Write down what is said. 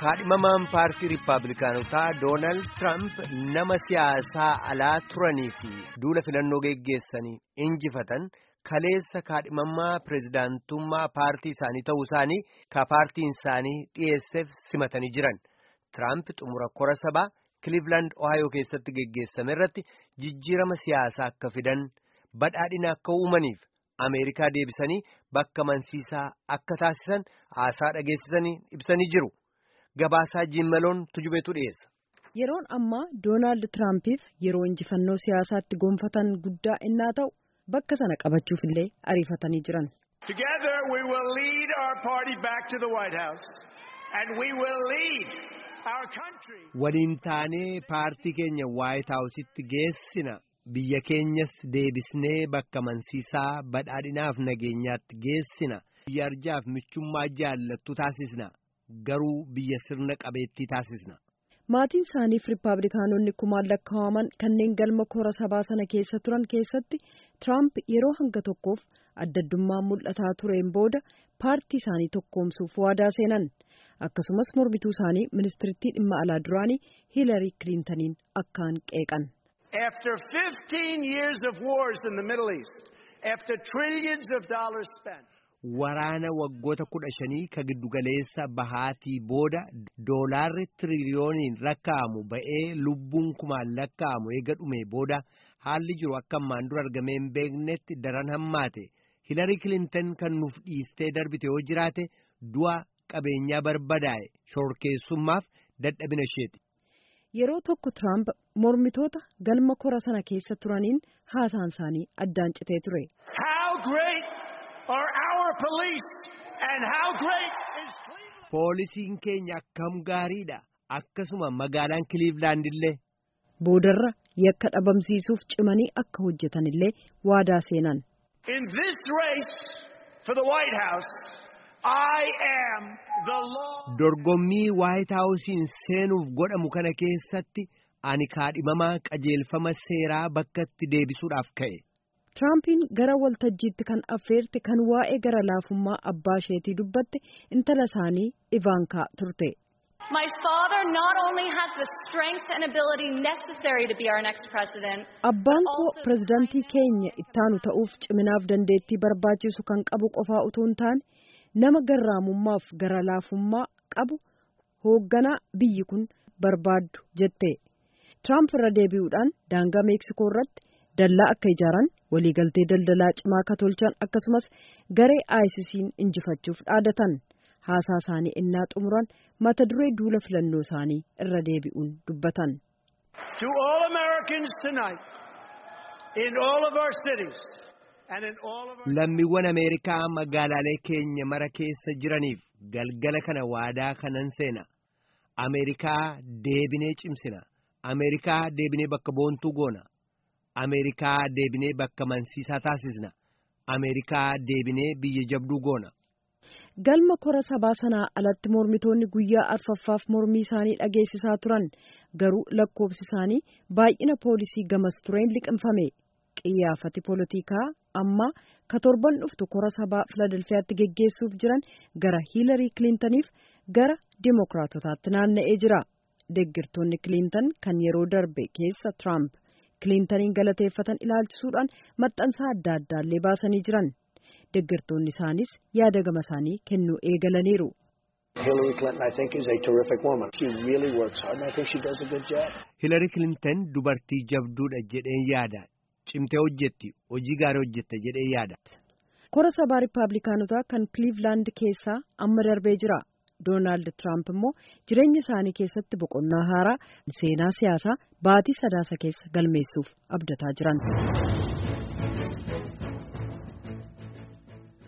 kaadhimamaan paartii riippaabilikaanotaa doonaald tiraamp nama siyaasaa alaa turanii fi duula filannoo geggeessanii injifatan kaleessa kaadhimamaa pireezidaantummaa paartii isaanii ta'uu isaanii ka paartiin isaanii dhiyeesseef simatanii jiran tiraamp xumura kora sabaa kiliivilaand ohaayoo keessatti geggeessame irratti jijjiirama siyaasaa akka fidan badhaadhina akka uumaniif ameerikaa deebisanii bakka amansiisaa akka taasisan haasaa dhageessisanii ibsanii jiru. Gabaasaa jiimmaloon tujubeetu dhiyeessa. Yeroon ammaa Doonaald Tiraampiif yeroo injifannoo siyaasaatti gonfatan guddaa innaa ta'u bakka sana qabachuuf illee ariifatanii jiran. Together we will lead our party back to the White House and we will lead our country. Waliin taanee paartii keenya White House'itti geessina. Biyya keenyas deebisnee bakka amansiisaa badhaadhinaaf nageenyaatti geessina. Biyya arjaaf michummaa jaallattu taasisna. Garuu biyya sirna qabeettii taasisna. Maatiin isaaniif Riippaabilikaanonni kumaan lakkaa'aman kanneen galma kora sabaa sana keessa turan keessatti Tiraamp yeroo hanga tokkoof addaddummaan mul'ataa tureen booda paartii isaanii tokkoomsuuf waadaa seenan. Akkasumas mormituu isaanii ministirittii dhimma alaa duraanii Hiilarii Kiliintaniin akkaan qeeqan. After 15 years of wars in the Middle East, after trillions of dollars spent. Waraana waggoota kudha shanii ka giddugaleessa bahaatii booda doolaarri tiriliyooniin lakkaa'amu ba'ee lubbuun kumaan lakkaa'amu eega dhume booda haalli jiru akka ammaan dura argamee hin beeknetti daran hammaate hilarii kilintan kan nuuf dhiistee darbite yoo jiraate du'a qabeenyaa barbadaa'e shorkeessummaaf dadhabina isheeti. Yeroo tokko Tiraamp mormitoota galma kora sana keessa turaniin haasaan isaanii addaan citee ture. are our police and how great is Cleveland? Poolisiin keenya akkam gaariidha. Akkasuma magaalaan Cleveland illee. Boodarra yakka dhabamsiisuuf cimanii akka hojjetan illee waadaa seenan. In this race for the White House, I am the law. Dorgommii White House'iin seenuuf godhamu kana keessatti ani kaadhimamaa qajeelfama seeraa bakkatti deebisuudhaaf ka'e. Tiraampiin gara waltajjiitti kan affeerte kan waa'ee gara laafummaa abbaa isheetii dubbatte intala isaanii Ivaankaa turte. My father not only has the strength and ability necessary to be our next president. Abbaan koo pirezidaantii keenya ittaanu ta'uuf ciminaaf dandeettii barbaachisu kan qabu qofaa utuu hin taane nama garraamummaaf gara laafummaa qabu hoogganaa biyyi kun barbaaddu jette. Tiraamp irra deebi'uudhaan daangaa Meeksikoo irratti dallaa akka ijaaran waliigaltee daldalaa cimaa akka tolchan akkasumas garee ISIS'n injifachuuf dhaadatan haasaa isaanii innaa xumuran mata duree duula filannoo isaanii irra deebi'uun dubbatan. To all Americans tonight, in all of our cities and in all of our Lammiiwwan Ameerikaa magaalaalee keenya mara keessa jiraniif galgala kana waadaa kanan seena. Ameerikaa deebinee cimsina. Ameerikaa deebinee bakka boontuu goona. Ameerikaa deebinee bakka amansiisaa taasisna. Ameerikaa deebinee biyya jabduu goona. Galma kora sabaa sanaa alatti mormitoonni guyyaa arfaffaaf mormii isaanii dhageessisaa turan garuu lakkoofsi isaanii baay'ina poolisii gamas tureen liqimfame. Qiyyaafati poolitikaa amma ka torban dhuftu kora sabaa Filadelfiyaatti geggeessuuf jiran gara Hiilarii Kiliintaniif gara Dimookiraatotaatti naanna'ee jira. Deggirtoonni Kiliintan kan yeroo darbe keessa Tiraamp. Kiliintaniin galateeffatan ilaalchisuudhaan maxxansaa adda addaallee baasanii jiran deeggartoonni isaanis yaada gama isaanii kennuu eegalaniiru. Hilari Kilintan dubartii jabduudha jedheen yaada. Cimtee hojjetti hojii gaarii hojjette jedhee yaada. Kora sabaa Riippaabilikaanotaa kan Kiliivilaand keessaa amma darbee jira. Doonaald Tiraamp immoo jireenya isaanii keessatti boqonnaa haaraa seenaa siyaasaa baatii sadaasa keessa galmeessuuf abdataa jiran.